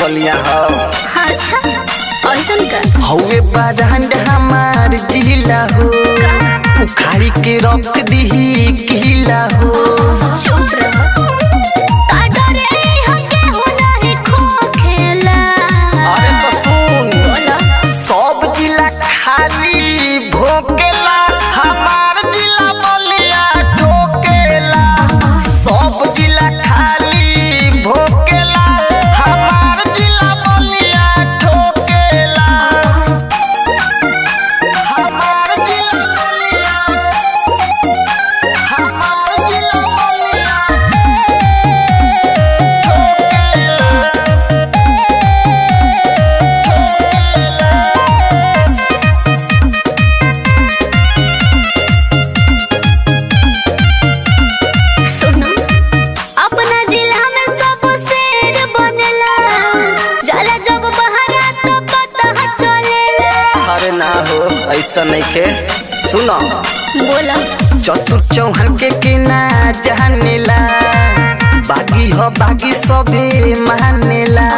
बलिया हो अच्छा ऐसन का हौवे बारहंड हमार जिला हो का उखाड़ी के रख दीही किला हो चुप रहो का डरे हके हो नहीं खो खेला अरे तो सुन बोला सब जिला खाली भोकेला हमार जिला बलिया ठोकेला सब जिला खाली भोकेला हमार जिला बलिया ठोकेला हमार जिला बलिया हमार जिला बलिया सुनो अपना जिला में सब शेर बनेला जाला जब बहरा तो पता चलेला अरे ना हो ऐसा नहीं के सुनो बोला चतुर चौहान के के ना जानेला बागी हो बागी सबे मानेला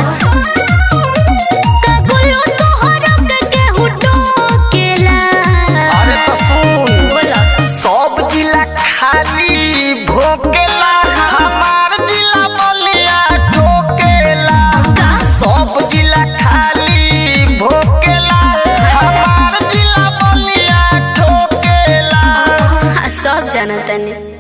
कगुलो तोहरा के केहू टोकेला अरे तो सुन बोला सब जिला खाली भोकेला हमार जिला बलिया ठोकेला सब जिला खाली भोकेला हमार जिला बलिया ठोकेला हाँ, सब जानता नहीं